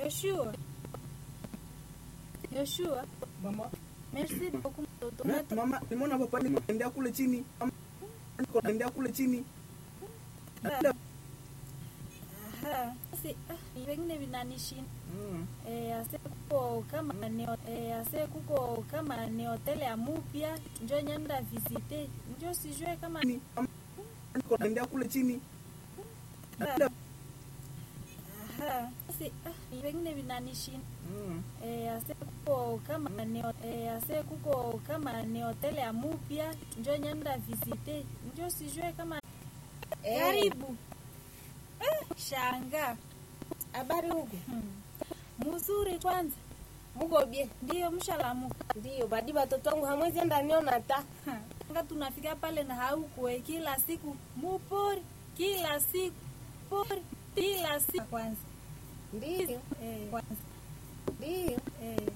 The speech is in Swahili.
Yoshua. Yoshua. Mama, Merci beaucoup mtoto. na- Umeto- mama, nimeona papa nikaendea kule chini. Mama, niko naendea kule chini. Aha. Basi, ah, vingine vinanishinda. Mm. Eh, ase kuko kama ni eh, ase kuko kama ni hoteli ya mupya njo nyenda visite njo sijue kama Chini. Mama, niko naendea kule chini. Aha. Basi, ah, vingine vinanishinda. Mm. Eh, ase kuko kama ni eh, ase kuko kama ni hoteli ya mupya njo nyenda visite njo sijue kama Eh, karibu eh, shanga habari huku hmm. muzuri kwanza muko bie? ndiyo mshalamuka Ndiyo, badi batoto wangu hamwezi enda niona ta nga tunafika pale na haukwe kila siku mupori kila siku pori kila siku kwanza ndiyo eh, kwanza ndiyo eh.